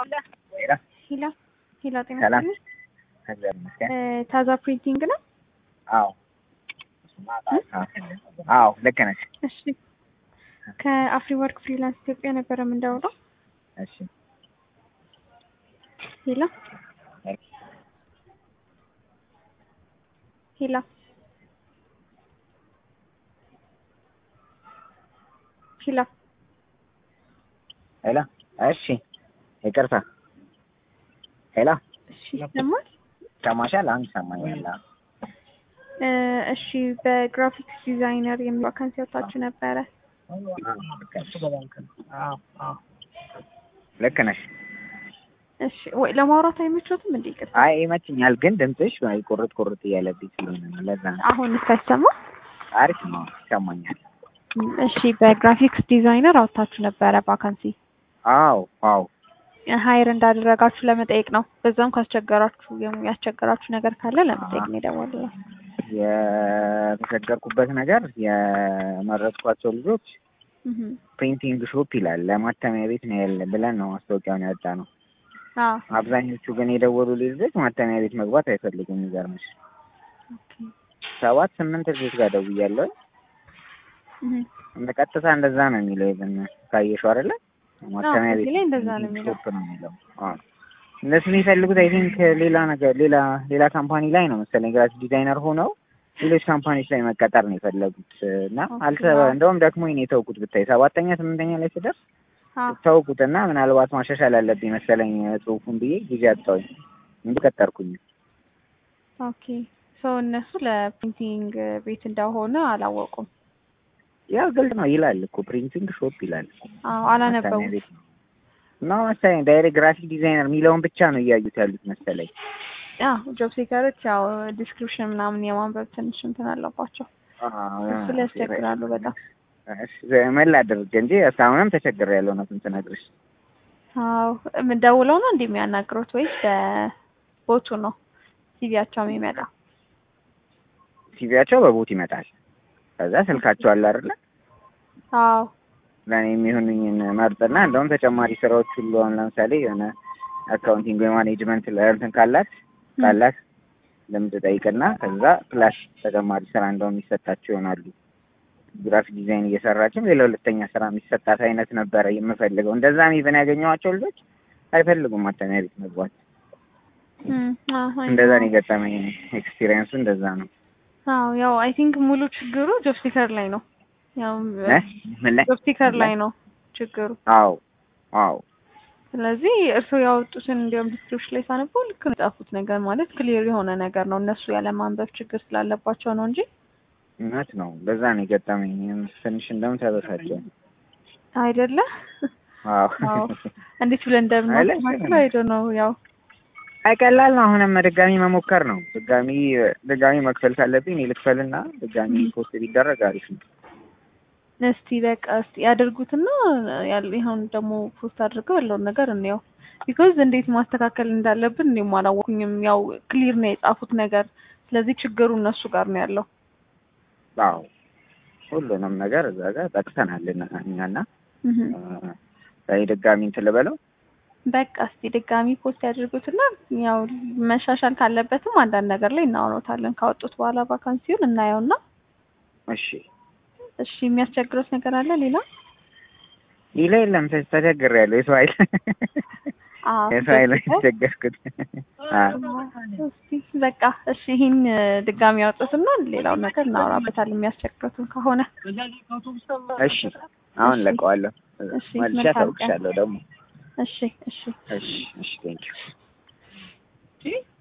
ሄላ ሂላ ሂላ ጤና ሰላም። ይስጥልኝ። እግዚአብሔር ይመስገን። እ ታዛ ፕሪንቲንግ ነው። አዎ አዎ ልክ ነሽ። እሺ ከአፍሪ ወርክ ፍሪላንስ ኢትዮጵያ ነበረ የምንደውለው። እሺ ሂላ ሂላ ሂላ ሄላ እሺ ይቅርታ ሄላ እሺ ይሰማል። ሰማሻል? አሁን ይሰማኛል። አዎ። እ እሺ በግራፊክስ ዲዛይነር የሚል ዋካንሲ ወጣችሁ ነበረ። ልክ ነሽ። እሺ ወይ ለማውራት አይመቾትም እንዴ? ይቅርታ አይ ይመችኛል፣ ግን ድምፅሽ አይ ቁርጥ ቁርጥ እያለብኝ ስለሆነ ነው። ለዛ ነው። አሁን ሳይሰማ አሪፍ ነው፣ ይሰማኛል። እሺ በግራፊክስ ዲዛይነር አውጥታችሁ ነበረ ቫካንሲ አዎ አዎ ሀይር እንዳደረጋችሁ ለመጠየቅ ነው። በዛም ካስቸገራችሁ የሙ- ያስቸገራችሁ ነገር ካለ ለመጠየቅ ነው የደወልነው። የተቸገርኩበት ነገር የመረጥኳቸው ልጆች እህ ፕሪንቲንግ ሾፕ ይላል ለማተሚያ ቤት ነው ያለ ብለን ነው ማስታወቂያውን ያወጣ ነው። አዎ አብዛኞቹ ግን የደወሉ ልጆች ማተሚያ ቤት መግባት አይፈልጉም። የሚገርምሽ ኦኬ ሰባት ስምንት ልጆች ጋር ደውያለሁ። እህ እንደ ቀጥታ እንደዛ ነው የሚለው ይብን ካየሽው አይደለ ማተሚያ አዎ፣ ቤት እዚህ ላይ እንደዛ ነው ፕሪንቲንግ የሚለው። ሾፕ ነው የሚለው። አዎ እነሱ የሚፈልጉት አይ ቲንክ ሌላ ነገር ሌላ ሌላ ካምፓኒ ላይ ነው መሰለኝ ግራፊክ ዲዛይነር ሆነው ሌሎች ካምፓኒዎች ላይ መቀጠር ነው የፈለጉት እና አልተ ኦኬ። እንደውም ደክሞኝ ነው የተውኩት ብታይ ሰባተኛ ስምንተኛ ላይ ስደርስ አዎ ተውኩት እና ምናልባት ማሻሻል አለብኝ መሰለኝ ጽሁፉን ብዬ ጊዜ አጣሁኝ እንዲቀጠርኩኝ ኦኬ ሶ እነሱ ለፕሪንቲንግ ቤት እንደሆነ አላወቁም። ያው ግልጽ ነው ይላል እኮ ፕሪንቲንግ ሾፕ ይላል እኮ አዎ ማተሚያ አላነበቡም። ቤት ነው እና መሰለኝ ዳይሬክት ግራፊክ ዲዛይነር የሚለውን ብቻ ነው እያዩት ያሉት መሰለኝ አዎ ጆብ ሴከሮች ያው ዲስክሪፕሽን ምናምን የማንበብ ትንሽ እንትን አለባቸው። እሱ ላይ ያስቸግራሉ በጣም። ምን ላድርግ እንጂ እስካሁንም ተቸግሬያለሁ እውነቱን ስነግርሽ አዎ ምን ደውለው ነው እንዴ የሚያናግሩት ወይስ በቦቱ ነው ሲቪያቸው የሚመጣ? ሲቪያቸው በቦት ይመጣል ከዛ ስልካቸው አለ አይደለ አዎ ለእኔ የሚሆኑኝን መርጥና እንደውም ተጨማሪ ስራዎች ሁሉ አሁን ለምሳሌ የሆነ አካውንቲንግ ወይ ማኔጅመንት ላይ እንትን ካላት ካላት ልምድ ጠይቅና ከዛ ፕላስ ተጨማሪ ስራ እንደውም የሚሰጣቸው ይሆናሉ። ግራፊክ ዲዛይን እየሰራችም ሌላ ሁለተኛ ስራ የሚሰጣት አይነት ነበረ የምፈልገው። እንደዛም ኢቨን ያገኘኋቸው ልጆች አይፈልጉም ማተሚያ ቤት መግባት። እም፣ አዎ እንደዛ ነው የገጠመኝ ኤክስፒሪየንሱ እንደዛ ነው። አዎ ያው አይ ቲንክ ሙሉ ችግሩ ጆብ ሲከር ላይ ነው። ያው እ? ምን ላይ? ጆብ ሲከር ላይ ነው ችግሩ። አዎ አዎ ስለዚህ እርስዎ ያወጡትን እንዲያውም ዲስክሪፕሽን ላይ ሳነበው ልክ ነው የጻፉት ነገር ማለት ክሊር የሆነ ነገር ነው። እነሱ ያለማንበብ ችግር ስላለባቸው ነው እንጂ እውነት ነው። በዛ ነው የገጠመኝ። ትንሽ እንደውም ተበሳጨሁ። አይደለ? አዎ አዎ እንዴት ብለን እንደምናስተካክለው አይዶ ነው ያው አይ ቀላል ነው። አሁንም ድጋሚ መሞከር ነው። ድጋሚ ድጋሚ መክፈል ካለብኝ እኔ ልክፈልና ድጋሚ ፖስት ቢደረግ አሪፍ ነው። እስቲ በቃ እስቲ ያደርጉትና ያለ ይሁን ደግሞ ፖስት አድርገው ያለውን ነገር እንየው። ቢኮዝ እንዴት ማስተካከል እንዳለብን እኔም አላወኩኝም። ያው ክሊር ነው የጻፉት ነገር። ስለዚህ ችግሩ እነሱ ጋር ነው ያለው። አዎ ሁሉንም ነገር እዛ ጋር ጠቅሰናል እና እኛና እህ እ ድጋሚ እንትን ልበለው በቃ እስቲ ድጋሚ ፖስት ያድርጉትና ያው መሻሻል ካለበትም አንዳንድ ነገር ላይ እናወራታለን። ካወጡት በኋላ ቫካንሲውን እናየውና እሺ። እሺ የሚያስቸግሩት ነገር አለ ሌላ? ሌላ የለም። ተ- ተቸግሬያለሁ። የሰው ኃይል አዎ የሰው ኃይል ነው የተቸገርኩት። አዎ እስቲ በቃ እሺ ይሄን ድጋሚ ያወጡትና ሌላውን ነገር እናወራበታለን የሚያስቸግሩትን ከሆነ። እሺ። አሁን ለቀዋለሁ። እሺ፣ መልሼ መልካም ቀን። አሳውቅሻለሁ ደግሞ። እሺ እሺ እሺ እሺ ቴንኪው